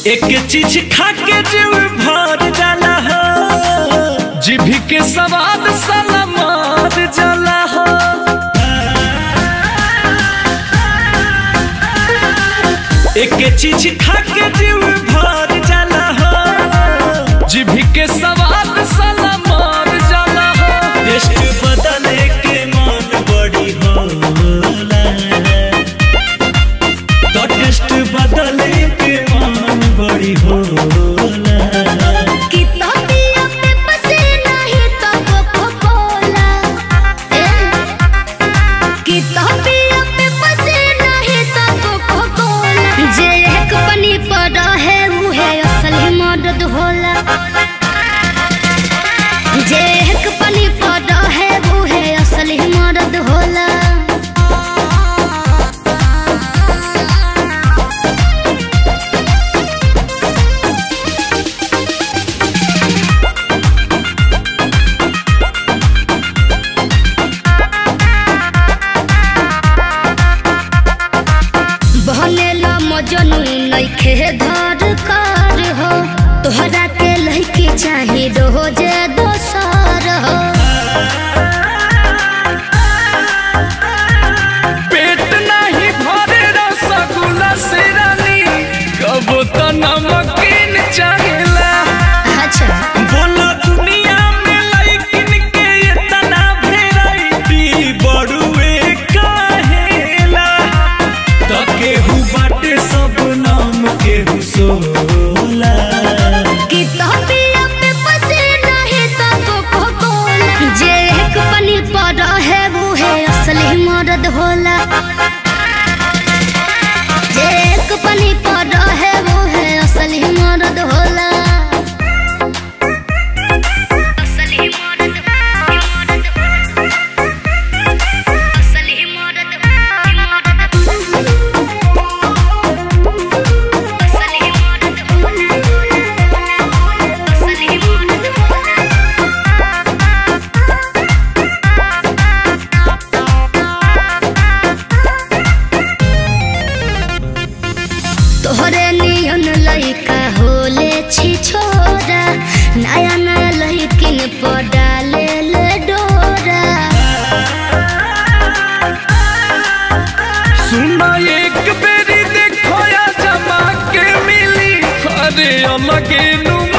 एक चीज खा के जीव भर जाला हो जीभी के स्वाद साला मार जाला हो एक चीज खा के जीव भर जाला हो जीभी के स्वाद साला मार जाला हो टेस्ट बदले के मन बड़ी होला तो टेस्ट बदले के मन बड़ी होला कि तोतिया पे पसे नहीं तो कोको-कोला ए कि तोतिया पे पसे नहीं तो कोको-कोला जे एक पनी पर है मुहे असली मदद होला जे एक पनी पर है मुहे असली मदद होला बहनेला मजनू नइखे धर कर हो तोहरा के लइके चाही रोज दोसर हो पेट नहीं भरे रसगुल्ला से रानी कब तो नमकीन चाहेला अच्छा बोलो दुनिया में लइकिन के इतना भेराइटी बड़ुए काहेला तो केहू बाटे सब नाम केहू सोला कि तोपिया पे पसे नहीं तो कोको कोला जे एक पनी पर है वो है असली मदद होला जे एक पनी पर है वो है असली मदद होला असली मदद असली मदद असली तोहरे नियन लइका होले छी छोरा नया नया लइकिन पर डाले ले डोरा सुना एक बेरी देखो या जमा के मिली अरे अलगे नुमा